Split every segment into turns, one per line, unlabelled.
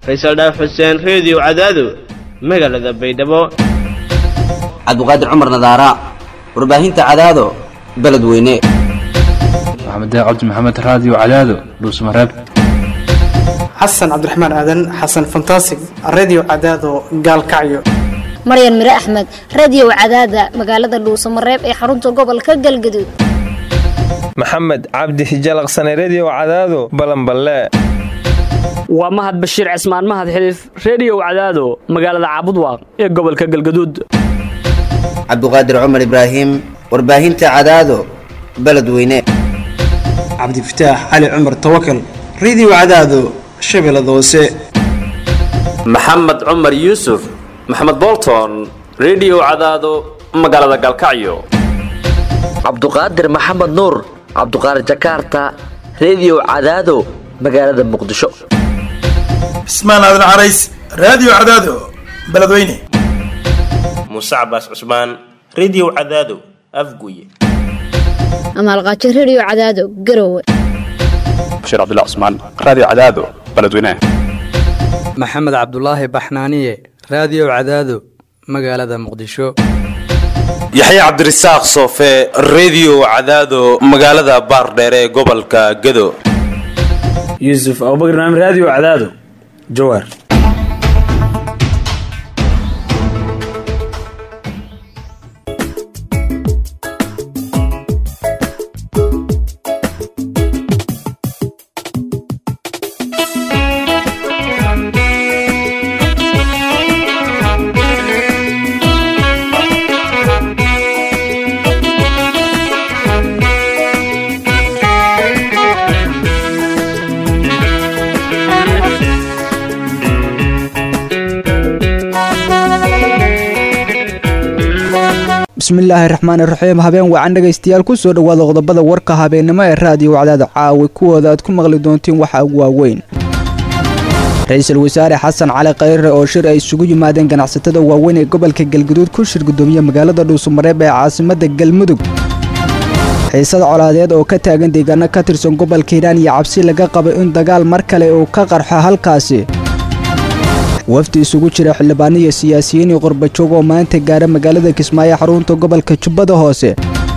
faysal dhaaf xuseen reediyo cadaado magaalada baydhabo
cabdiqaadir cumar nadaara warbaahinta cadaado beledweyne
maxamed cabdi maxamed raadiyo cadaado dhuusmareeb
xasan cabdiraxmaan aadan xasan fantasig redio cadaado gaalkacyo
maryan mire axmed radio cadaada magaalada dhuusamareeb ee xarunta gobolka galgaduud
maxamed cabdi hijalaqsane redio cadaado balanballe
waa mahad bashiir cismaan mahad xiliif reediyow cadaado magaalada caabudwaaq ee gobolka galgaduud
cabdiqaadir cumar ibraahim warbaahinta cadaado beledweyne
cabdifataax cali cumar tawakal redio cadaado shabeellada hoose
maxamed cumar yuusuf maxamed bolton redio cadaado magaalada galkacyo
cabduqaadir maxamed nuur cabduqaadir jakaarta redio cadaado magaalada muqdisho
cismaan aadan carays raadiyo cadaado beledweyne
muuse cabaas cusmaan redio cadaado afguye
amaalqaajo redio cadaado garowe
bashiir cabdilla cusmaan raadiyo cadaado beledweyne
maxamed cabdulaahi baxnaaniye raadiyo cadaado magaalada muqdisho
yaxya cabdirasaaq soofe redio cadaado magaalada baardheere ee gobolka gado
yuusuf abubakr naam raadiyo cadaado jawaar
bismillaahi raxmaan iraxiim habeen wacan dhegaystayaal kusoo dhowaada qodobada warka habeennimo ee raadiyo wacdaada caawi kuwooda aad ku maqli doontiin waxa ugu waaweyn ra-iisul wasaare xasan cali khayre oo shir ay isugu yimaadeen ganacsatada waaweyn ee gobolka galguduud ku shir gudoomiye magaalada dhuusamareeb ee caasimadda galmudug xiisad colaadeed oo ka taagan deegaano ka tirsan gobolka hiiraan iyo cabsi laga qabo in dagaal mar kale uu ka qarxo halkaasi wafdi isugu jira xildhibaano iyo siyaasiyiin iyo qorbajoog oo maanta gaara magaalada kismaayo xarunta gobolka jubbada hoose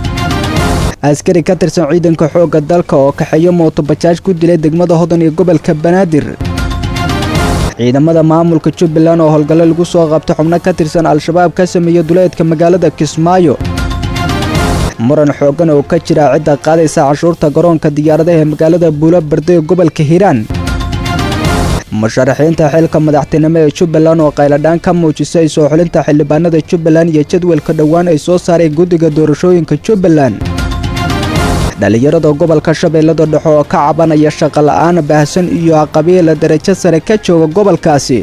askari ka tirsan ciidanka xoogga dalka oo kaxeeyo mootobajaaj ku dilay degmada hodan iyo gobolka banaadir ciidamada maamulka jubbaland oo howlgallo lagu soo qabta xubno ka tirsan al-shabaab ka sameeya duleedka magaalada kismaayo muran xooggan oo ka jira cidda qaadaysa cashuurta garoonka diyaaradaha ee magaalada buulo barde ee gobolka hiiraan musharaxiinta xilka madaxtinimo ee jubbaland oo qayladhaan ka muujisay soo xulinta xildhibaanada jubbaland iyo jadwalka dhowaan ay soo saaray guddiga doorashooyinka jubbaland dhallinyarada gobolka shabeellada dhexe oo ka cabanaya shaqola'aan baahsan iyo qabiila darajo sare ka jooga gobolkaasi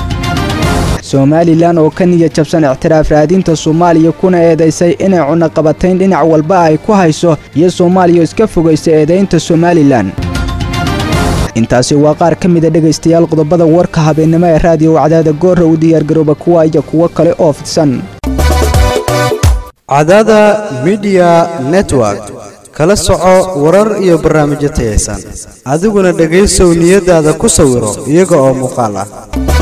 somalilan oo ka niya jabsan ictiraaf raadinta soomaaliya kuna eedaysay inay cunaqabatayn dhinac walba ay ku hayso iyo soomaaliya iska fogaysa eedaynta somalilan intaasi waa qaar ka mida dhegaystayaal qodobada warka habeennimo ee raadiyo wacdaada goora u diyaargarooba kuwa iyo kuwo kale oo fidsan
cadaada midiya network kala soco warar iyo barnaamijyo tayaysan adiguna dhegaysow niyadaada ku sawiro iyaga oo muuqaal ah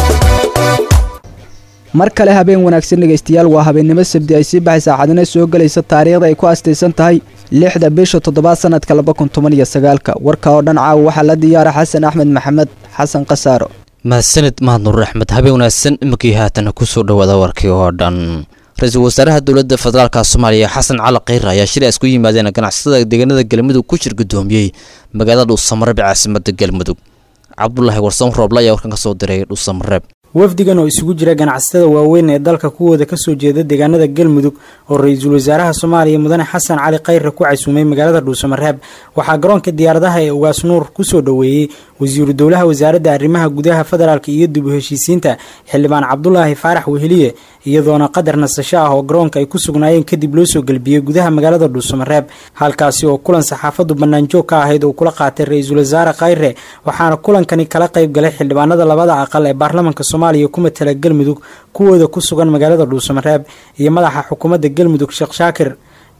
mar kale habeen wanaagsan dhegaystayaal waa habeennimo sabdi ay sii baxaysa axadina soo gelaysa taariikhda ay ku astaysan tahay lixda bisha toddobaad sanadka laba kun toban iyo sagaalka warka oo dhan caawa waxaa la diyaara xasan axmed maxamed xasan khasaaro
mahadsanid mahad nuur axmed habeen wanaagsan imankii haatana kusoo dhowaada warkii oo dhan ra-iisul wasaaraha dowladda federaalka soomaaliya xasan cali khayre ayaa shir isku yimaadeen ganacsatada deegaanada galmudug ku shir gudoomiyey magaalada dhuusamareeb ee caasimada galmudug cabdulaahi warsan rooble ayaa warkan ka soo diray dhuusamareeb
wafdigan oo isugu jira ganacsatada waaweyn ee dalka kuwooda kasoo jeeda deegaanada galmudug oo ra-iisul wasaaraha soomaaliya mudane xasan cali khayre ku casuumay magaalada dhuusamareeb waxaa garoonka diyaaradaha ee ugaas nuur kusoo dhoweeyey wasiiru dowlaha wasaaradda arrimaha gudaha federaalk iyo dib u heshiisiinta xildhibaan cabdulaahi faarax weheliye iyadoona qadar nasasho ah oo garoonka ay ku sugnaayeen kadib loo soo gelbiyey gudaha magaalada dhuusamareeb halkaasi oo kulan saxaafadu banaanjoog ka ahayd oo kula qaatay ra-iisul wasaare khayre waxaana kulankani kala qayb galay xildhibaanada labada aqal ee baarlamanka soomaaliya ku matala galmudug kuwooda ku sugan magaalada dhuusamareeb iyo madaxa xukuumadda galmudug sheekh shaakir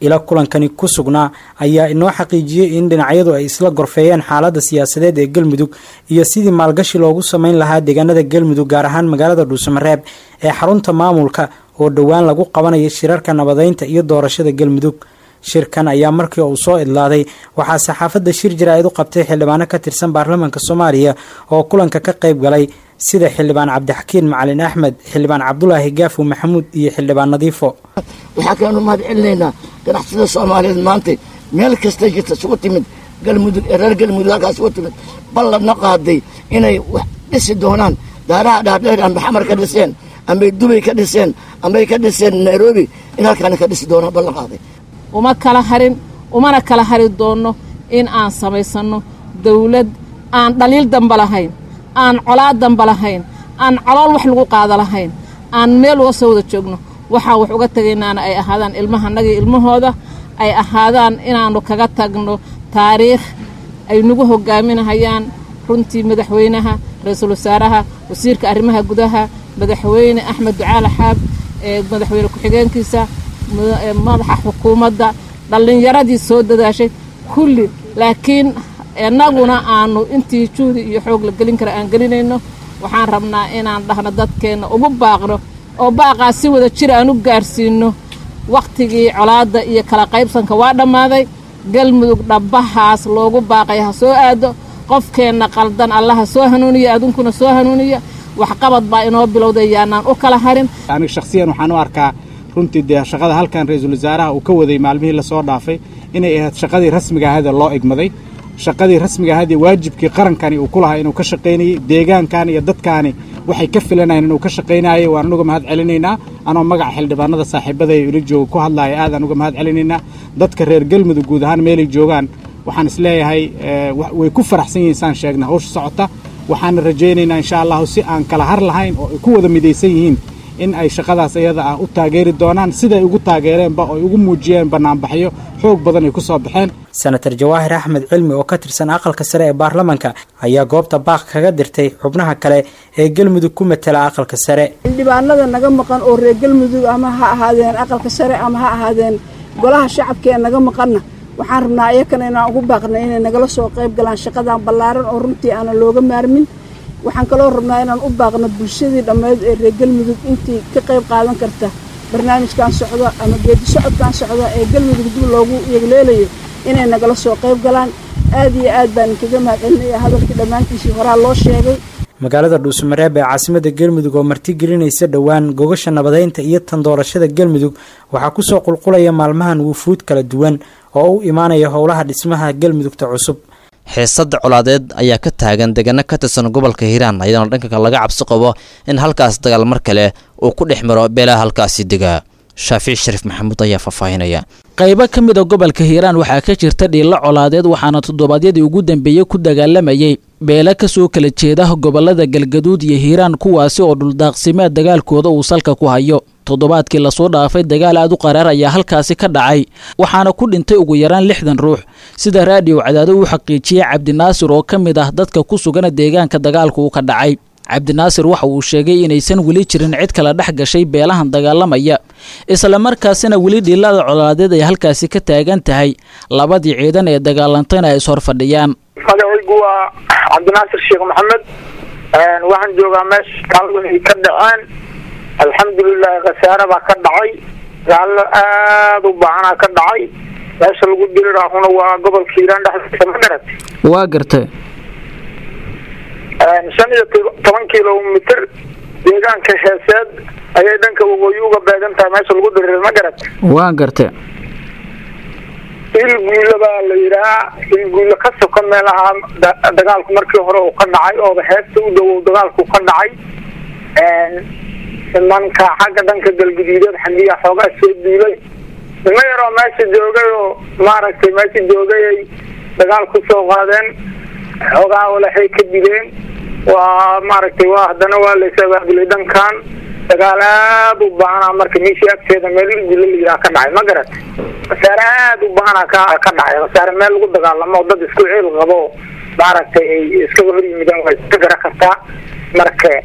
ila kulankani ku sugnaa ayaa inoo xaqiijiyey in dhinacyadu ay isla gorfeeyeen xaaladda siyaasadeed ee galmudug iyo sidii maalgashi loogu sameyn lahaa deegaanada galmudug gaar ahaan magaalada dhuusamareeb ee xarunta maamulka oo dhowaan lagu qabanayo shirarka nabadeynta iyo doorashada galmudug shirkan ayaa markii uu soo idlaaday waxaa saxaafadda shir jaraa'id u qabtay xildhibaano ka tirsan baarlamaanka soomaaliya oo kulanka ka qayb galay sida xildhibaan cabdixakiin macalin axmed xildhibaan cabdulaahi gaafo maxamuud iyo xildhibaan nadiifo
waxaa kaleenu mahad celinaynaa ganacsida soomaaliyeed maanta meel kasta jirta isugu timid galmudug ee reer galmudug halkaas isugu timid balladna qaaday inay wax dhisi doonaan daaraha dhaadheer amba xamar ka dhiseen ambay dubay ka dhiseen ambay ka dhiseen nairobi in halkaana ka dhisi doonaan ballan qaaday
uma kala harin umana kala hari doonno in aan samaysanno dawlad aan dhaliil damba lahayn aan colaad damba lahayn aan calool wax lagu qaada lahayn aan meel uga soo wada joogno waxaan wax uga tegaynaana ay ahaadaan ilmahanagii ilmahooda ay ahaadaan inaannu kaga tagno taariikh ay nagu hogaaminahayaan runtii madaxweynaha ra-iisul wasaaraha wasiirka arrimaha gudaha madaxweyne axmed ducaale xaab ee madaxweyne ku-xigeenkiisa madaxa xukuumadda dhallinyaradii soo dadaashay kulli laakiin innaguna aanu intii juhdi iyo xoog la gelin kara aan gelinayno waxaan rabnaa inaan dhahno dadkeenna ugu baaqno oo baaqaas si wada jir aan u gaarsiinno wakhtigii colaadda iyo kala qaybsanka waa dhammaaday galmudug dhabbahaas loogu baaqay ha soo aado qofkeenna qaldan allaha soo hanuuniya adunkuna soo hanuuniya waxqabad baa inoo bilowday yaanaan u kala harin
aniga shakhsiyan waxaan u arkaa runtii dee shaqada halkan ra-iisul wasaaraha uu ka waday maalmihii lasoo dhaafay inay ahayd shaqadii rasmiga ahayd ee loo egmaday shaqadii rasmiga ahayd ee waajibkii qarankani uu ku lahaa inuu ka shaqaynayey deegaankan iyo dadkaani waxay ka filanayeen inuu ka shaqaynayay waan anuga mahad celinaynaa anoo magaca xildhibaanada saaxiibada ee ila jooga ku hadlaaya aad aan uga mahad celinaynaa dadka reer galmudug guud ahaan meelay joogaan waxaan isleeyahay way ku faraxsan yihiin saan sheegna hawsha socota waxaana rajaynaynaa insha allahu si aan kala har lahayn oo ay ku wada midaysan yihiin in ay shaqadaas iyada ah u taageeri doonaan siday ugu taageereenba oo ay ugu muujiyeen bannaanbaxyo xoog badan ay ku soo baxeen
senator jawaahir axmed cilmi oo ka tirsan aqalka sare ee baarlamaanka ayaa goobta baaq kaga dirtay xubnaha kale ee galmudug ku matala aqalka sare
xildhibaanada naga maqan oo reer galmudug ama ha ahaadeen aqalka sare ama ha ahaadeen golaha shacabka ee naga maqanna waxaan rabnaa iyakana inaan ugu baaqna inay nagala soo qayb galaan shaqadan ballaaran oo runtii aanan looga maarmin waxaan kaloo rabnaa inaan u baaqno bulshadii dhammeyd ee reer galmudug intii ka qayb qaadan karta barnaamijkan socda ama geedi socodkan socda ee galmudug dib loogu yegleelayo inay nagala soo qayb galaan aad iyo aad baan kaga mahadcelinaya hadalkii dhammaantiisii horaa loo sheegay
magaalada dhuusamareeb ee caasimada galmudug oo martigelinaysa dhowaan gogasha nabadeynta iyo tan doorashada galmudug waxaa kusoo qulqulaya maalmahan wufuud kala duwan oo u imaanaya howlaha dhismaha galmudugta cusub
xiisada colaadeed ayaa ka taagan degano ka tirsan gobolka hiiraan ayadoona dhanka laga cabsi qabo in halkaas dagaal mar kale uu ku dhex maro beelaha halkaasi degaa shaafici shariif maxamuud ayaa faahfaahinaya
qaybo ka mid a gobolka hiiraan waxaa ka jirta dhiilo colaadeed waxaana toddobaadyadii ugu dambeeyey ku dagaalamayay beelo kasoo kala jeeda gobolada galgaduud iyo hiiraan kuwaasi oo dhuldaaqsimeed dagaalkooda uu salka ku hayo toddobaadkii lasoo dhaafay dagaal aad u qaraar ayaa halkaasi ka dhacay waxaana ku dhintay ugu yaraan lixdan ruux sida raadiyo cadaado uu xaqiijiyey cabdinaasir oo ka mid ah dadka ku sugan deegaanka dagaalku uu ka dhacay cabdinaasir waxa uu sheegay inaysan weli jirin cid kala dhex gashay beelahan dagaalamaya islamarkaasina weli dhiilada colaadeed ay halkaasi ka taagan tahay labadii ciidan ee dagaalantayna ay ishor fadhiyaan
magacaygu waa cabdinaasir sheekh maxamed waxaan joogaa meesha gaaladu ay ka dhaceen alxamdulilahi khasaare baa ka dhacay gaallo aada u baahanaa ka dhacay meesha lagu diri raahuna waa gobolka hiiraan dhexdiisa ma garat
waa gartay
shan iyo toban kilomitr deegaanka heeseed ayay dhanka waqooyi uga beegan tahay meesha lagu diriray ma garat
waa gartay
ilguulo baa la yidhahaa ilguulo ka soka meelaha dagaalku markii hore uu ka dhacay ooba heesta u dhowow dagaalku ka dhacay nimanka xagga dhanka galguduudeed xandiya xoogaa soo duulay nimo yaroo meesha joogay oo maaragtay meesha joogay ay dagaal ku soo qaadeen xoogaa walaxay ka dileen waa maaragtay waa haddana waa lays abaabulay dhankan dagaal aad u baanaa marka meeshii agteeda meel ilguulo la yidhaha ka dhacay ma garat khasaare aad u baanaa ka ka dhacay khasaare meel lagu dagaalamo oo dad isku ciil qabo maaragtay ay iskaga hor yimideen waa iska gara kartaa marka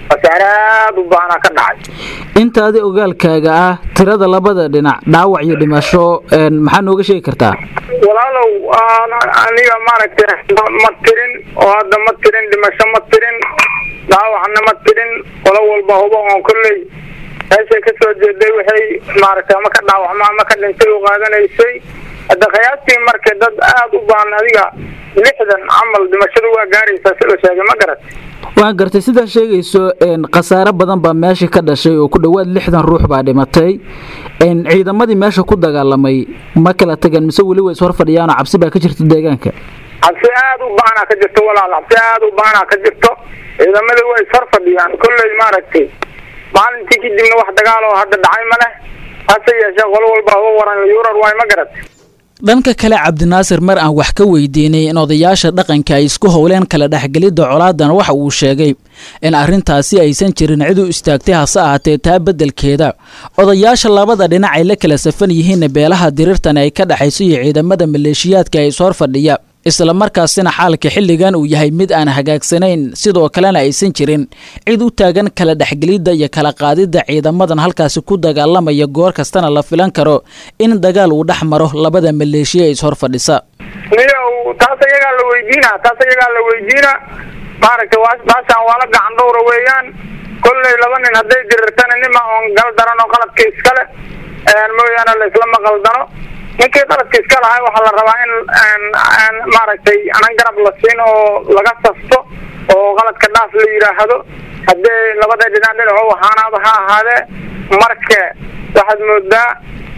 khasaare aada u baanaa ka dhacay
intaadi ogaalkaaga ah tirada labada dhinac dhaawac iyo dhimasho maxaa nooga sheegi kartaa
walaalow aniga maaragtay ma tirin oo hadda ma tirin dhimasho ma tirin dhaawacna ma tirin qolo walba hubo oon kolley meeshay ka soo jeeday waxay maaragtay ama ka dhaawacma ama ka dhintay u qaadanaysay hadda qiyaastii marka dad aada u baan adiga lixdan camal dhimashadu waa gaaraysaa si la sheegay ma garat
waan gartay sidaa sheegayso khasaare badan baa meesha ka dhashay oo ku dhowaad lixdan ruux baa dhimatay ciidamadii meesha ku dagaalamay ma kala tagan mise weli way is hor fadhiyaanoo cabsi baa ka jirta deegaanka
cabsi aada u baanaa ka jirto walaal cabsi aada u baanaa ka jirto ciidamada way is hor fadhiyaan kolley maaragtay maalintii kadibna wax dagaal oo hadda dhacay ma leh hase yeeshee qolo walba uga waran yurar waay ma garat
dhanka kale cabdinaasir mar aan wax ka weydiinay in odayaasha dhaqanka ay isku howleen kala dhexgelidda colaadan waxa uu sheegay in arrintaasi aysan jirin cid u istaagtay hase ahaatee taa beddelkeeda odayaasha labada dhinac ay la kala safan yihiin beelaha dirirtan ay ka dhexayso iyo ciidamada maleeshiyaadka ay ishor fadhiya isla markaasina xaalka xilligan uu yahay mid aan hagaagsanayn sidoo kalena aysan jirin cid u taagan kala dhexgelidda iyo kala qaadidda ciidamadan halkaasi ku dagaalamaya goor kastana la filan karo in dagaal uu dhex maro labada maleeshiya ee ishor fadhisa
niyow taas ayagaa la weydiina taas ayagaa la weydiina maaragtay baashaan waa la gacan dhowra weeyaan kolley laba nin hadday dirirtana nima oon gal daran oo qaladka iskale mooyaane laisla maqaldano ninkii qaladka iska lahay waxaa la rabaa in maaragtay anan garab la siin oo laga sasto oo qaladka dhaaf la yidhaahdo haddee labada dhinac dhinaco ahaanaaba ha ahaadee marka waxaad moodaa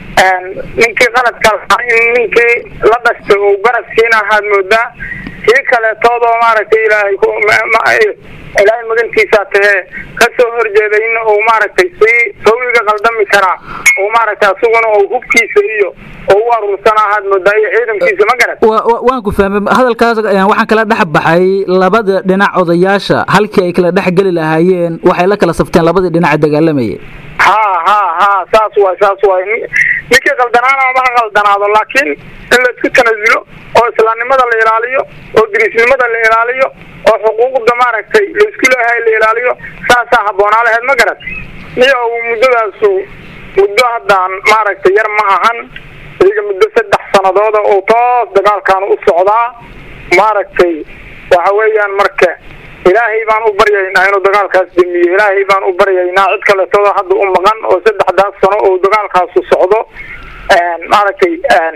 ninkii qaladka lahaa in ninkii la dhashtay uu garab siina ahaad moodaa kii kaleetoodoo maaragtay ilaahay ilaahay magantiisaa tahee ka soo horjeeday in uu maaragtay sii sawiga qaldami karaa oo maaragtay asuguna uu hubkiisa iyo oo u aruursana ahaad moodaa iyo ciidankiisa ma garat
waan ku fahmay hadalkaas waxaan kala dhex baxay labada dhinac odayaasha halkii ay kala dhex geli lahaayeen waxay la kala safteen labadii dhinac dagaalamayay
ha ha ha saas waay saas waay ninkii qaldanaana ama ha qaldanaado laakiin in la isku tanasulo oo islaamnimada la ilaaliyo oo dirisnimada la ilaaliyo oo xuquuqda maaragtay la isku leeyahay la ilaaliyo saasaa habboonaa laheyd ma garat iyo muddadaasu muddo haddaan maaragtay yar ma ahan iyaga muddo saddex sanadooda oo toos dagaalkan u socdaa maaragtay waxa weeyaan marka ilaahay baan u baryaynaa inuu dagaalkaas damiyo ilaahay baan u baryaynaa cid kaleetooda hadda u maqan oo saddexdaas sano oo dagaalkaasu socdo maaragtay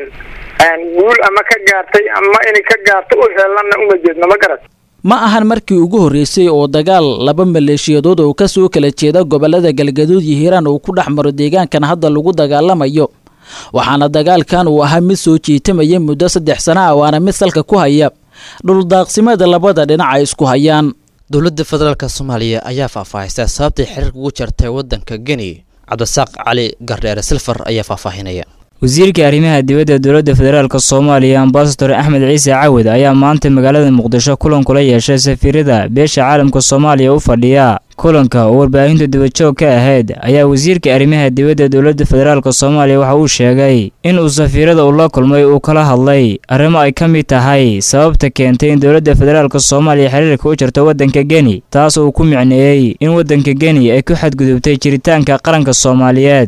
guul ama ka gaartay ama inay ka gaarto u heelanna uma jeedno ma garat
ma ahan markii ugu horreysay oo dagaal laba maleeshiyadood oo ka soo kala jeeda gobollada galgaduud iyo hiiraan uu ku dhex maro deegaankan hadda lagu dagaalamayo waxaana dagaalkan uu ahaa mid soo jiitamaya muddo saddex sana ah waana mid salka ku haya dhuldaaqsimada labada dhinac ay isku hayaan
dowladda federaalk soomaaliya ayaa faahfaahisay sababtay xiriirka ugu jartay waddanka geni cabdisaaq cali gardheere silfar ayaa faahfaahinaya
wasiirka arrimaha dibadda dowladda federaalk soomaaliya ambasador axmed ciise cawad ayaa maanta magaalada muqdisho kulan kula yeeshay safiirada beesha caalamka soomaaliya u fadhiya kulanka oo warbaahinta dibajoog ka ahayd ayaa wasiirka arrimaha dibadda dowladda federaalk soomaaliya waxa uu sheegay in uu safiirada uu la kulmay uu kala hadlay arrimo ay ka mid tahay sababta keentay in dowladda federaalk soomaaliya xiriirka u jarto waddanka geni taas uu ku micneeyey in waddanka geni ay ku xadgudubtay jiritaanka qaranka soomaaliyeed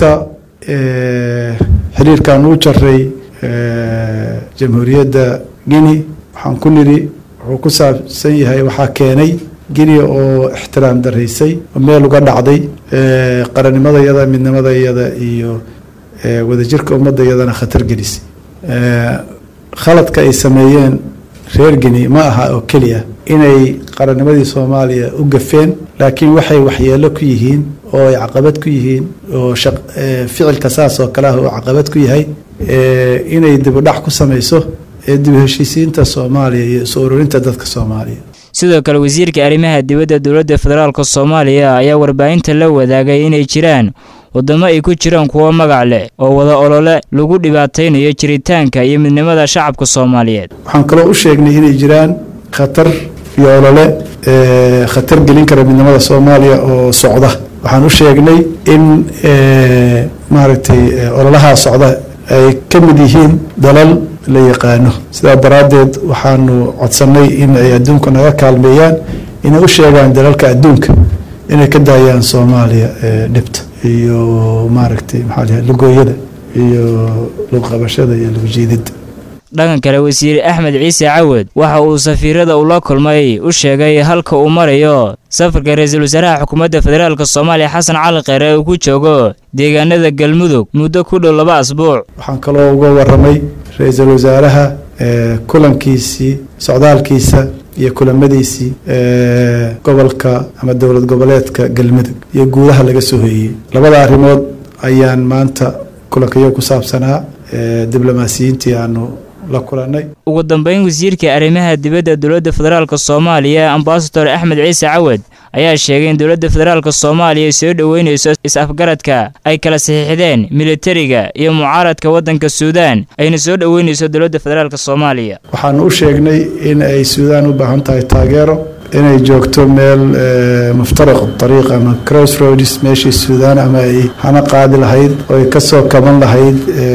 xiriirkan uu jaray jamhuuriyadda guinea waxaan ku nidhi wuxuu ku saabsan yahay waxaa keenay guinea oo ixtiraam daraysay oo meel uga dhacday qarannimada iyada midnimada iyada iyo wadajirka ummadda iyadana khatar gelisay khaladka ay sameeyeen reer guinea ma aha oo keliya inay qarannimadii soomaaliya u gafeen laakiin waxay waxyeelo ku yihiin oo ay caqabad ku yihiin oo ficilka saas oo kale ah uu caqabad ku yahay inay dibudhac ku samayso dib heshiisiinta soomaaliya iyo isu ururinta dadka soomaaliya
sidoo kale wasiirka arrimaha dibadda dowladda federaalk soomaaliya ayaa warbaahinta la wadaagay inay jiraan waddamo ay ku jiraan kuwo magac leh oo wada olole lagu dhibaataynayo jiritaanka iyo midnimada shacabka soomaaliyeed
waxaan kaloo u sheegnay inay jiraan khatar iyo olole khatar gelin kara midnimada soomaaliya oo socda waxaan u sheegnay in maaragtay ololahaa socda ay ka mid yihiin dalal la yaqaano sidaa daraaddeed waxaanu codsannay in ay adduunka naga kaalmeeyaan inay u sheegaan dalalka adduunka inay ka daayaan soomaaliya dhibta iyo maaragtay maxaa lahay lugooyada iyo lugqabashada iyo lugjiidida
dhankan kale wasiir axmed ciise cawad waxa uu safiirada ula kulmay u sheegay halka uu marayo safarka ra-iisul wasaaraha xukuumadda federaalk soomaaliya xasan cali kheyre uu ku joogo deegaanada galmudug muddo ku dhow laba asbuuc
waxaan kaloo uga waramay ra-iisul wasaaraha kulankiisii socdaalkiisa iyo kulamadiisii gobolka ama dowlad goboleedka galmudug iyo guudaha laga soo hoyey labada arrimood ayaan maanta kulankayo ku saabsanaa diblomaasiyiintii aanu la kulanay
ugu dambeyn wasiirka arrimaha dibadda dowladda federaalk soomaaliya ambasador axmed ciise cawad ayaa sheegay in dowladda federaalk soomaaliya soo dhoweynayso is-afgaradka ay kala saxiixdeen militariga iyo mucaaradka waddanka suudaan ayna soo dhoweynayso dowladda federaalk soomaaliya
waxaanu u sheegnay in ay suudaan u baahan tahay taageero inay joogto meel muftaraq ariiq ama crossroads meeshii suudaan ama ay hana qaadi lahayd oo ay kasoo kaban lahayd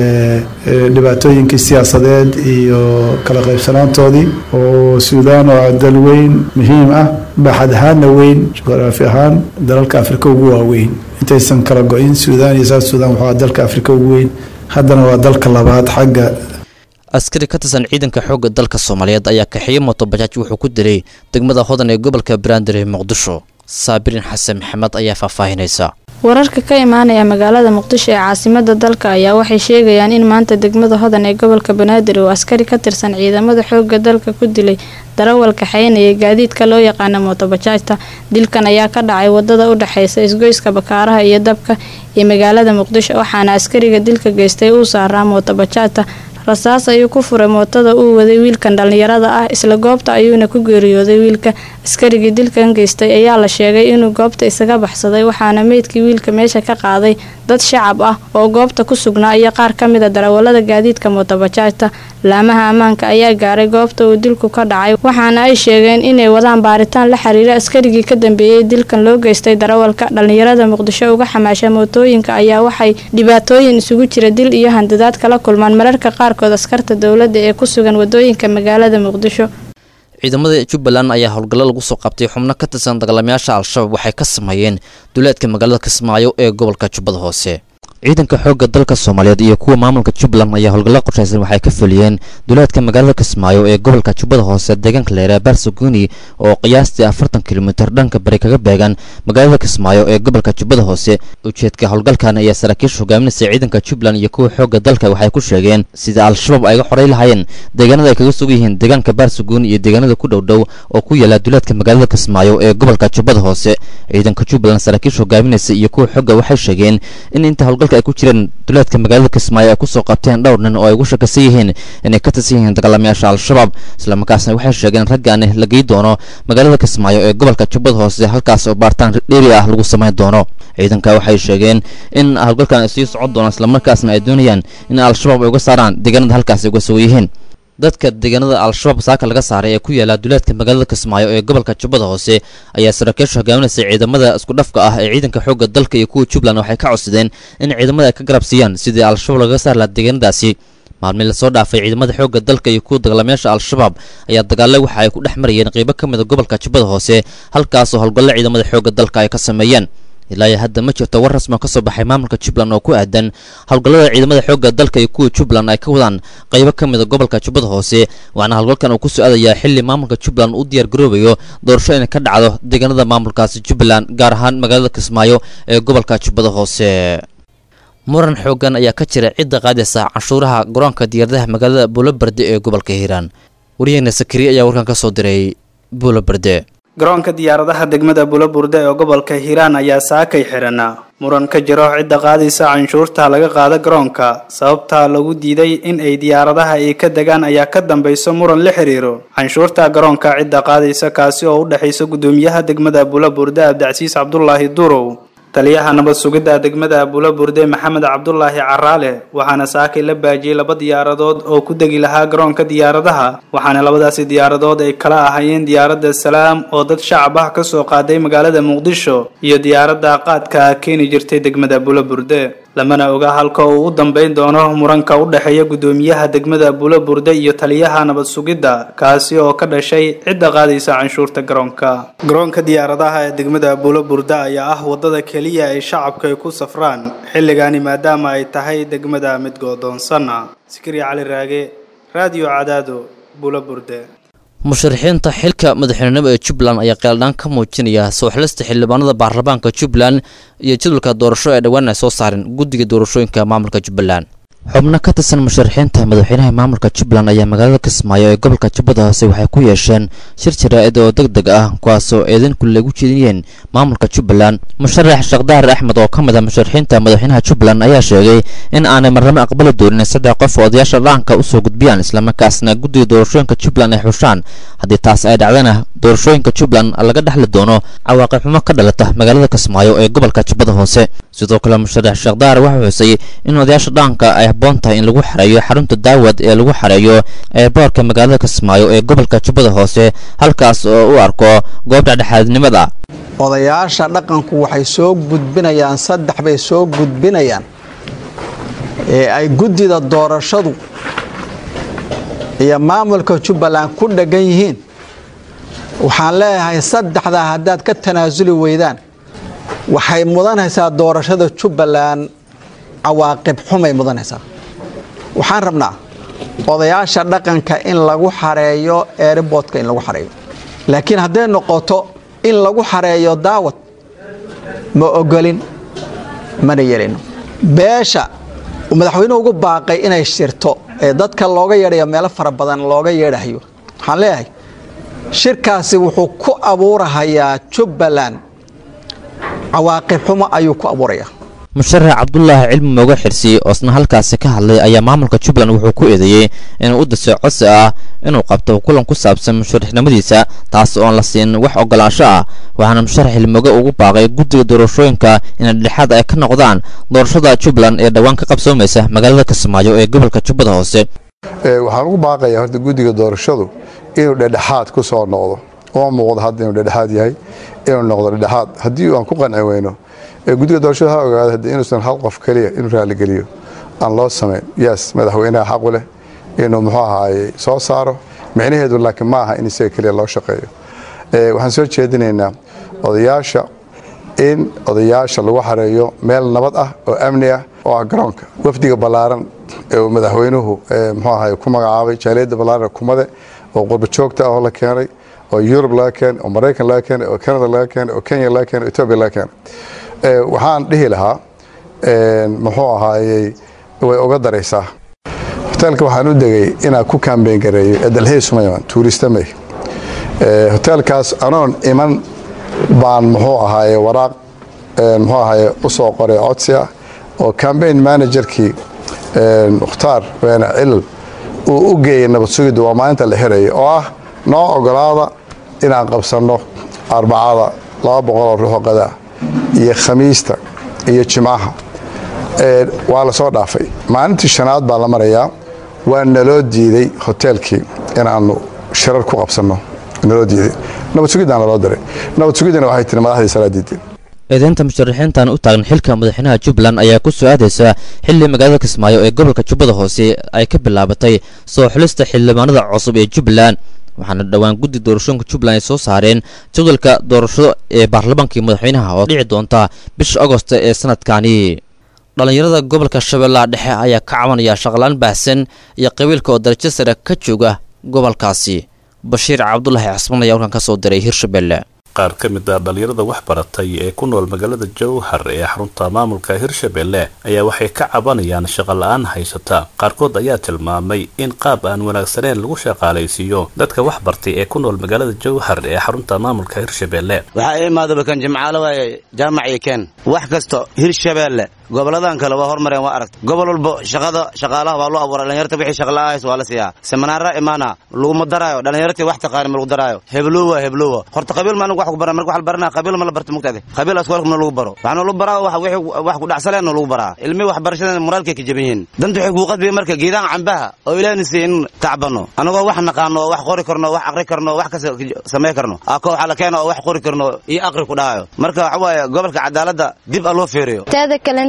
dhibaatooyinkii siyaasadeed iyo kala qaybsanaantoodii oo suudaan oo dal weyn muhiim ah baaxad ahaanna weyn juqraafi ahaan dalalka afrika ugu waaweyn intaysan kala go-in suudaan iyo south suudaan wuxuu dalka afrika ugu weyn haddana waa dalka labaad xagga
askari ka tirsan ciidanka xoogga dalka soomaaliyeed ayaa kaxeeye motobajaaj wuxuu ku dilay degmada hodan ee gobolka banaadir ee muqdisho saabirin xasan maxamed ayaa faahfaahinaysa
wararka ka imaanaya magaalada muqdisho ee caasimada dalka ayaa waxay sheegayaan in maanta degmada hodan ee gobolka banaadir uu askari ka tirsan ciidamada xoogga dalka ku dilay darawal kaxeynaya gaadiidka loo yaqaana mootobajaajta dilkan ayaa ka dhacay wadada u dhexeysa isgoyska bakaaraha iyo dabka ee magaalada muqdisho waxaana askariga dilka geystay uu saaraa mootobajaajta rasaas ayuu ku furay mootada uu waday wiilkan dhallinyarada ah isla goobta ayuuna ku geeriyooday wiilka askarigii dilkan geystay ayaa la sheegay inuu goobta isaga baxsaday waxaana meydkii wiilka meesha ka qaaday dad shacab ah oo goobta ku sugnaa iyo qaar ka mid a darawalada gaadiidka mootobajaajta laamaha ammaanka ayaa gaaray goobta uu dilku ka dhacay waxaana ay sheegeen inay wadaan baaritaan la xiriira askarigii ka dambeeyey dilkan loo geystay darawalka dhallinyarada muqdisho uga xamaasha mootooyinka ayaa waxay dhibaatooyin isugu jira dil iyo handadaad kala kulmaan mararka qaarkood askarta dowladda ee ku sugan wadooyinka magaalada muqdisho
ciidamada jubbaland ayaa howlgallo lagu soo qabtay xubno ka tirsan dagaalamayaasha al-shabaab waxay ka sameeyeen duleedka magaalada kismaayo ee gobolka jubbada hoose ciidanka xoogga dalka soomaaliyeed iyo kuwa maamulka jubbaland ayaa howlgallo qorshaysan waxay ka fuliyeen duleedka magaalada kismaayo ee gobolka jubbada hoose deegaanka leeraa barsaguni oo qiyaastii afartan kilomitir dhanka bari kaga beegan magaalada kismaayo ee gobolka jubbada hoose ujeedka howlgalkan ayaa saraakiisha hogaaminaysa ciidanka jubbaland iyo kuwa xoogga dalka waxay ku sheegeen sida al-shabaab ay ga xoray lahaayeen deegaanada ay kaga sugan yihiin deegaanka barsaguni iyo deegaanada ku dhowdhow oo ku yaala duleedka magaalada kismaayo ee gobolka jubbada hoose ciidanka jubbaland saraakiisha hogaaminaysa iyo kuwa xoogga waxay sheegeen in inta howlgalka ay ku jireen duleedka magaalada kismaayo ay kusoo qabteen dhowr nin oo ay ugu shakasan yihiin inay ka tirsan yihiin dagaalamayaasha al-shabaab islamarkaasna waxay sheegeen raggaani la gey doono magaalada kismaayo ee gobolka jubbada hoose halkaas oo baaritaan dheeri ah lagu samayn doono ciidanka waxay sheegeen in howlgalkan ay sii socon doonaan islamarkaasna ay doonayaan in al-shabaab ay uga saaraan deegaanada halkaas ay uga sugan yihiin dadka deegaanada al-shabaab saaka laga saaray ee ku yaala duleedka magaalada kismaayo ee gobolka jubbada hoose ayaa saraakiisha hogaaminaysa ciidamada isku dhafka ah ee ciidanka xoogga dalka iyo kuwa jubbaland waxay ka codsadeen in ciidamada ay ka garab siiyaan sidii al-shabaab lagaga saari laha deegaanadaasi maalmii lasoo dhaafay ciidamada xoogga dalka iyo kuwa dagaalamayaasha al-shabaab ayaa dagaale waxa ay ku dhex marayeen qeybo ka mid a gobolka jubbada hoose halkaasoo howlgallo ciidamada xoogga dalka ay ka sameeyeen ilaa iyo hadda ma jirto war rasmi oo ka soo baxay maamulka jubbaland oo ku aadan howlgallada ciidamada xoogga dalka iyo kuwa jubbaland ay ka wadaan qaybo ka mid a gobolka jubbada hoose waxaana howlgalkan uu ku soo aadayaa xilli maamulka jubbaland uu diyaar garoobayo doorasho inay ka dhacdo deegaanada maamulkaasi jubbaland gaar ahaan magaalada kismaayo ee gobolka jubbada hoose muran xoogan ayaa ka jira cidda qaadaysa canshuuraha garoonka diyaaradaha magaalada buulobarde ee gobolka hiiraan waryaheena sakariye ayaa warkan ka soo diray buulobarde
garoonka diyaaradaha degmada bulaburde ee gobolka hiiraan ayaa saakay xidhana muran ka jiro cidda qaadaysa canshuurta laga qaada garoonka sababta lagu diiday in ay diyaaradaha ay ka degaan ayaa ka dambayso muran la xiriiro canshuurta garoonka cidda qaadaysa kaasi oo u dhexaysa guddoomiyaha degmada bulaburde abdicasiis cabdulaahi durow taliyaha nabad sugidda degmada bulaburde maxamed cabdulaahi caraale waxaana saakay la baajiyey laba diyaaradood oo ku degi lahaa garoonka diyaaradaha waxaana labadaasi diyaaradood ay kala ahaayeen diyaaradda salaam oo dad shacab ah kasoo qaaday magaalada muqdisho iyo diyaaradda qaadka keeni jirtay degmada bulaburde lamana oga halka uu u dambeyn doono muranka u dhexeeya guddoomiyaha degmada buulo burde iyo taliyaha nabad sugidda kaasi oo ka dhashay cidda qaadaysa canshuurta garoonka garoonka diyaaradaha ee degmada buulo burde ayaa ah wadada keliya ay shacabka ay ku safraan xilligani maadaama ay tahay degmada mid goodoonsan sikri cali raage raadiyo cadaado buulo burde
musharaxiinta xilka madaxweynenimo ee jubbaland ayaa qeeldhaan ka muujinaya soo xilista xildhibaanada baarlamaanka jubbaland iyo jadwalka doorasho ee dhowaan ay soo saareen guddiga doorashooyinka maamulka jubbaland xubno ka tirsan musharaxiinta madaxweynaha maamulka jubbaland ayaa magaalada kismaayo ee gobolka jubbada hoose waxay ku yeesheen shir jaraa'id oo deg deg ah kuwaasoo eedan kule ugu jeediyeen maamulka jubbaland musharax sheekhdahar axmed oo ka mid ah musharaxiinta madaxweynaha jubbaland ayaa sheegay in aanay marnamo aqbali doonin saddex qof oo odayaasha dhaanka usoo gudbiyaan islamarkaasna guddiga doorashooyinka jubbaland ay xushaan haddii taas ay dhacdana doorashooyinka jubbaland laga dhexli doono cawaaqib xumo ka dhalata magaalada kismaayo ee gobolka jubbada hoose sidoo kale musharax sheekhdahar waxaa xusay in odayaasha dhaanka ay habboon tahay in lagu xareeyo xarunta daawad ee lagu xareeyo ee boorka magaalada kismaayo ee gobolka jubbada hoose halkaas oo u arko goob dhexdhexaadnimada
odayaasha dhaqanku waxay soo gudbinayaan saddex bay soo gudbinayaan ee ay guddida doorashadu iyo maamulka jubbaland ku dheggan yihiin waxaan leeyahay saddexdaa haddaad ka tanaasuli weydaan waxay mudanaysaa doorashada jubbaland cawaaqib xumay mudanaysaa waxaan rabnaa odayaasha dhaqanka in lagu xareeyo eeriboodka in lagu xareeyo laakiin hadday noqoto in lagu xareeyo daawad ma ogolin mana yeelino beesha madaxweynuhu ugu baaqay inay shirto ee dadka looga yeedhayo meelo fara badan looga yeedhayo waxaan leeyahay shirkaasi wuxuu ku abuurahayaa jubbaland cawaaqib xumo ayuu ku abuurayaa
musharax cabdulaahi cilmi mooga xirsi oo isna halkaasi ka hadlay ayaa maamulka jubbaland wuxuu ku eedeeyey inuu u dasay codsi ah inuu qabto kulan ku saabsan musharaxnimadiisa taas oon la siin wax ogolaansho ah waxaana musharax cilmooge ugu baaqay guddiga doorashooyinka inay dhexaad ay ka noqdaan doorashada jubbaland ee dhowaan ka qabsoomaysa magaalada kismaayo ee gobolka jubbada hoose
waxaan ugu baaqayaa horta guddiga doorashadu inuu dhedhexaad ku soo noqdo uma muuqdo hadda inuu dhedhexaad yahay inuu noqdo dhedhexaad haddii aan ku qanci weyno guddiga doorashada ha ogaada hadda inuusan hal qof keliya inuu raaligeliyo aan loo samayn yes madaxweynaha xaqu leh inuu muxuu ahaaye soo saaro micnaheedu laakiin ma aha in isaga keliya loo shaqeeyo waxaan soo jeedinaynaa odayaasha in odayaasha lagu xareeyo meel nabad ah oo amni ah oo ah garoonka wafdiga ballaaran ee uu madaxweynuhu muxuu ahaye ku magacaabay jaaliyadda ballaaran kumade oo qurba joogta ah oo la keenay oo yurub laga keenay oo maraykan laga keenay oo canada laga keenay oo kenya laga keenay oo etoobiya laga keenay waxaan dhihi lahaa muxuu ahaayey way uga daraysaa hoteelka waxaan u degay inaan ku kambeyn gareeyo edalhey sumayman tuuristamey hoteelkaas anoon iman baan muxuu ahaaye waraaq muxuu ahaaye u soo qoray codsi ah oo cambaign managerkii mukhtaar weene cilal uu u geeyey nabad sugidda waa maalinta la xiraya oo ah noo ogolaada inaan qabsanno arbacada laba boqoloo ruuxoo qadaa iyo khamiista iyo jimcaha waa la soo dhaafay maalintii shanaad baa la marayaa waa naloo diiday hoteelkii inaannu shirar ku qabsanno naloo diiday nabad sugiddaan naloo diray nabad sugiddana waxay tiri madaxdii salaa diideen
eedeynta musharaxiintan u taagan xilka madaxweynaha jubbaland ayaa ku soo aadaysa xilli magaalada kismaayo ee gobolka jubbada hoose ay ka bilaabatay soo xulista xildhibaanada cusub ee jubbaland waxaana dhowaan guddi doorashooyinka jubbaland ay soo saareen jadwalka doorashada ee baarlamaankii madaxweynaha oo dhici doonta bisha agosto ee sanadkani dhallinyarada gobolka shabeellaha dhexe ayaa ka cabanaya shaqalaan baahsan iyo qabiilka oo darajo sare ka jooga gobolkaasi bashiir cabdulaahi casman ayaa halkan ka soo diray hirshabelle
qaar ka mid ah dhallinyarada wax baratay ee ku nool magaalada jowhar ee xarunta maamulka hirshabelle ayaa waxay ka cabanayaan shaqo la-aan haysata qaarkood ayaa tilmaamay in qaab aan wanaagsaneyn lagu shaqaalaysiiyo dadka wax bartay ee ku nool magaalada jowhar ee xarunta maamulka hirshabelle
waxaa ii imaadaba kan jimcaalo waaye jaamac iyo keen wax kasto hirshabelle goboladan kale waa hormareen waa aragta gobol walba shaqada shaqaalaha waa loo abuuray dhalinyarta wixii shaqla'ahays waa la siiyaa seminaara imaana laguma daraayo dhalinyartii wax taqaani ma lagu daraayo heblowa heblowa horta qabiil ma anigu wax ku baran marka wax la baranaa qabiil ma la barto mugtaade qabiil askoolka ma lagu baro waxaana lagu baraa wax wixii wax ku dhacsaleen lagu baraa ilmi waxbarashada moraalkay ka jaban yihiin danta waxay kuu qadbiya marka geedaan cambaha oo ilaahna siiya in tacbano anagoo wax naqaano oo wax qori karno wax aqri karno wax kasta samey karno ako waxaa la keena oo wax qori karno iyo aqri ku dhahayo marka waxa waaye gobolka cadaaladda dib a loo fiiriyo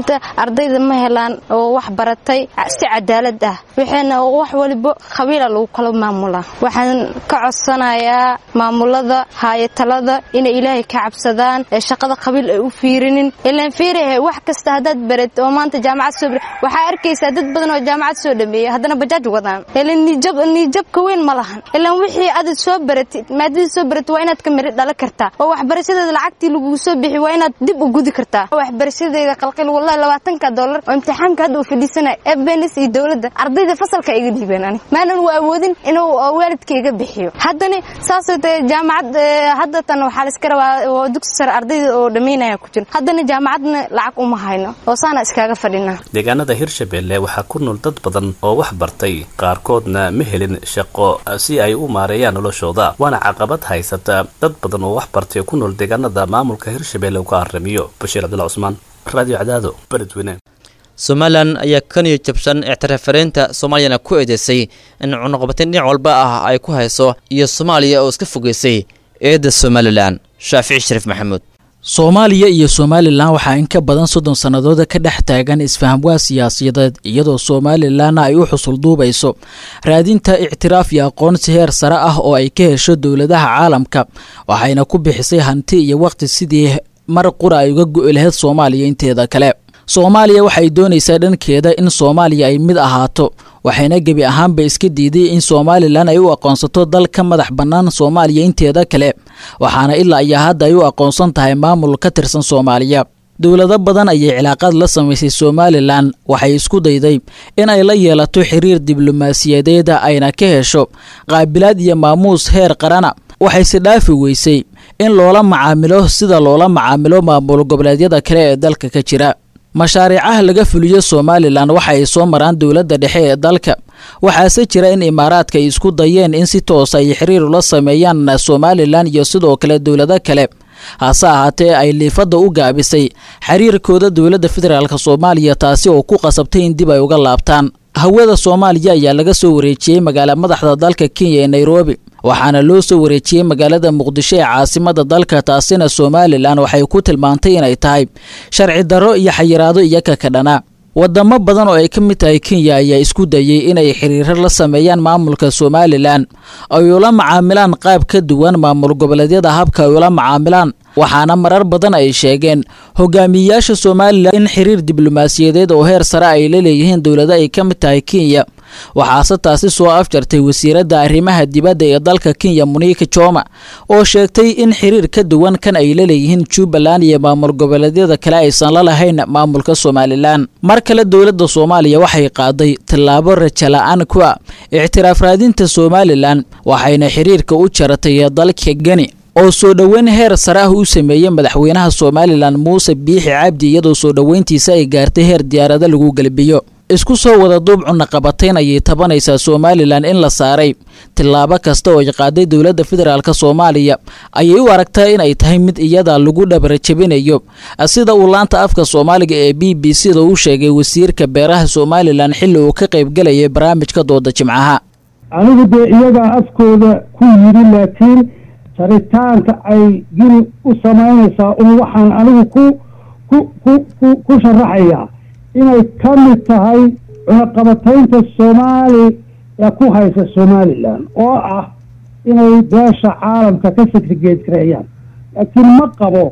maanta ardayda ma helaan oo wax baratay si cadaalad ah waxayna wax waliba qabiila lagu kala maamulaa waxaan ka codsanayaa maamulada haayatalada inay ilaahay ka cabsadaan ee shaqada qabiil ay u fiirinin ilaan fiirahe wax kasta haddaad barat oo maanta jaamacad soo waxaa arkaysaa dad badan oo jaamacad soo dhameeyay haddana bajaaj wadaan ilaan niijab niijabka weyn ma lahan ilaan wixii aad soo baratid maadadii soo baratid waa inaad ka miri dhala kartaa oo waxbarashadeeda lacagtii lagugu soo bixi waa inaad dib u gudi kartaa waxbarashadeeda qalqil wallahi labaatanka dollar oo imtixaanka hadda uu fadhiisanaya ebenis iyo dowladda ardayda fasalka iga dhiibeen ani maanan u awoodin inuu waalidka iga bixiyo haddana saasoo tahay jaamacad hadda tan waxaa la iska rabaa oo dugsi sare ardayda oo dhammaynaya ku jiro haddana jaamacadna lacag uma hayno oo saana iskaga fadhinaa
deegaanada hirshabelle waxaa ku nool dad badan oo wax bartay qaarkoodna ma helin shaqo si ay u maareeyaan noloshooda waana caqabad haysata dad badan oo wax bartay ku nool deegaanada maamulka hirshabelle uu ka haramiyo bashiir cabdulla cusmaan radio cadaado beledweyne
somalilan ayaa kaniyo jabsan ictiraafaraynta soomaaliyana ku eedeysay in cunuqabateyn dhinac walba ah ay ku hayso iyo soomaaliya oo iska fogeysay eedda somalilan shaafici shariif maxamuud
soomaaliya iyo somalilan waxaa in ka badan soddon sannadooda ka dhex taagan isfahamwaa siyaasadeed iyadoo somalilanna ay u xusul duubayso raadinta ictiraaf iyo aqoonsi heer sare ah oo ay ka hesho dowladaha caalamka waxayna ku bixisay hanti iyo waqti sidii mar qura ay uga go'i lahayd soomaaliya inteeda kale soomaaliya waxay doonaysaa dhankeeda in soomaaliya ay mid ahaato waxayna gebi ahaanba iska diiday in somalilan ay u aqoonsato dal ka madax bannaan soomaaliya inteeda kale waxaana ilaa iyo hadda ay u aqoonsan tahay maamul ka tirsan soomaaliya dowlado badan ayay cilaaqaad la samaysay somalilan waxay isku dayday in ay la yeelato xiriir diblomaasiyadeeda ayna ka hesho qaabilaad iyo maamuus heer qarana waxayse dhaafi weysay in loola macaamilo sida loola macaamilo maamul goboleedyada kale ee dalka ka jira mashaariicaha laga fuliyo somalilan waxa ay soo maraan dowladda dhexe ee dalka waxaase jira in imaaraadka ay isku dayeen in si toos ay xiriir ula sameeyaan somalilan iyo sidoo kale dowlado kale hase ahaatee ay liifadda u gaabisay xiriirkooda dowladda federaalk soomaaliya taasi oo ku qasabtay in dib ay uga laabtaan hawada soomaaliya ayaa laga soo wareejiyey magaala madaxda dalka kenya ee nairobi waxaana loo soo wareejiyey magaalada muqdisho ee caasimada dalka taasina somalilan waxay ku tilmaantay inay tahay sharci darro iyo xayiraado iyaga ka dhana wadamo badan oo ay ka mid tahay kenya ayaa isku dayey inay xiriiro la sameeyaan maamulka somalilan ay ula macaamilaan qaab ka duwan maamul goboleedyada habka ay ula macaamilaan waxaana marar badan ay sheegeen hogaamiyeyaasha somalilan in xiriir diblomaasiyadeed oo heer sare ay la leeyihiin dowlado ay ka mid tahay kenya waxaase taasi soo afjartay wasiiradda arrimaha dibadda ee dalka kenya muniika joma oo sheegtay in xiriir ka duwan kan ay la leeyihiin jubbaland iyo maamul goboleedyada kale aysan la lahayn maamulka somalilan mar kale dowladda soomaaliya waxay qaaday tallaabo raja la-aan ku ah ictiraaf raadinta somalilan waxayna xiriirka u jaratay dalka geni oo soo dhoweyn heer sare ah u sameeyey madaxweynaha somalilan muuse biixi cabdi iyadoo soo dhoweyntiisa ay gaartay heer diyaarado lagu gelbiyo isku soo wada duub cunaqabatayn ayay tabanaysaa somalilan in la saaray tillaabo kasta oo ay qaaday dowladda federaalk soomaaliya ayay u aragtaa in ay tahay mid iyada lagu dhabarjabinayo sida uu laanta afka soomaaliga ee b b c da u sheegay wasiirka beeraha somalilan xilli uu ka qaybgalayay barnaamijka dooda jimcaha
anigu dee iyagaa afkooda ku yidhi laakiin jaritaanka ay gini u samaynaysaa un waxaan anigu ku ku ku ku ku sharaxayaa inay ka mid tahay cunaqabataynta soomaaliya ku haysa somalilan oo ah inay beesha caalamka ka segrigeed gareeyaan laakiin ma qabo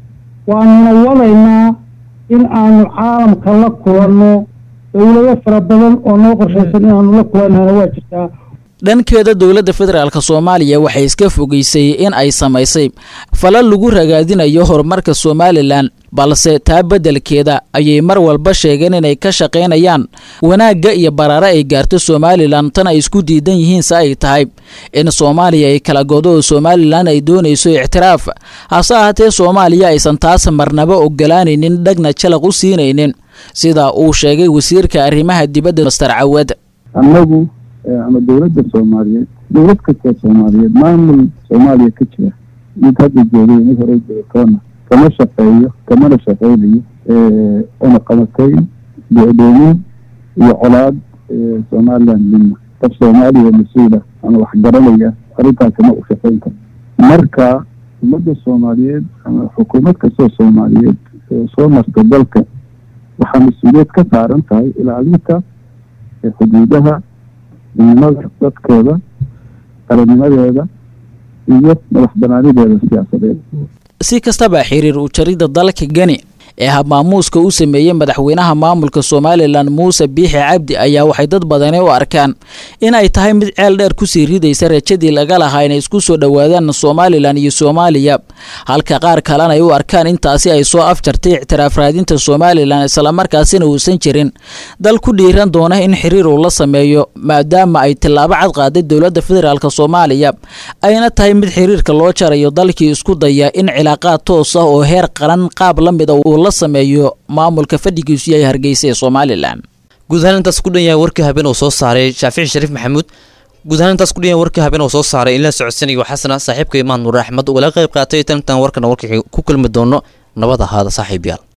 waanuna wadaynaa in aanu caalamka la kulanno dowlado fara badan oo noo qorshaysan inaanu la kulannana waa jirtaa
dhankeeda dowladda federaalk soomaaliya waxay iska fogeysay in ay samaysay falal lagu ragaadinayo horumarka somalilan balse taa beddelkeeda ayay mar walba sheegeen inay ka shaqaynayaan wanaagga iyo baraare ay gaarto somalilan tan ay isku diidan yihiinse ay tahay in soomaaliya ay kala godo oo somalilan ay doonayso ictiraaf hase ahaatee soomaaliya aysan taas marnaba ogolaanaynin dhagna jalaq u siinaynin sida uu sheegay wasiirka arrimaha dibadda master cawad
annagu ama dowladda soomaaliyeed dowlad kastoo soomaaliyeed maamul soomaaliya ka jira mid hadda joogay mid hore joogtoona kama shaqeeyo kamana shaqeynayo una qabatayn go'doomin iyo colaad somalilan midna qof soomaaliya mas-uula ama waxgaranaya arrintaas kama u shaqeyn karo marka ummadda soomaaliyeed ama xukuumad kastoo soomaaliyeed soo marta dalka waxaa mas-uuliyad ka saaran tahay ilaalinta xuduudaha midnimada dadkeeda qarannimadeeda iyo madax banaanideeda siyaasadeed
si kastaba xiriir u jaridda dalka geni ee habmaamuuska u sameeyey madaxweynaha maamulka somalilan muuse biixi cabdi ayaa waxay dad badani u arkaan in ay tahay mid ceel dheer kusii ridaysa rajadii laga lahaa inay isku soo dhowaadaan somalilan iyo soomaaliya halka qaar kalena ay u arkaan intaasi ay soo afjartay ictiraaf raadinta somalilan islamarkaasina uusan jirin dal ku dhiiran doona in xiriir uu la sameeyo maadaama ay tillaabo cad qaaday dowladda federaalk soomaaliya ayna tahay mid xiriirka loo jarayo dalkii isku daya in cilaaqaad toos ah oo heer qaran qaab la mida uu la sameeyo maamulka fadhigiisu yahay hargeysa ee somalilan
guud ahaan intaas ku dhan yahay warkii habeen uu soo saaray shaafici shariif maxamuud guud ahaan intaas ku dhan yahay warkii habeen uu soo saaray in la socodsanayo xasana saaxiibka imaan nuur axmed ugala qayb qaatay tantan warkana warkii ku kulmi doono nabad ahaada saaxiib yaal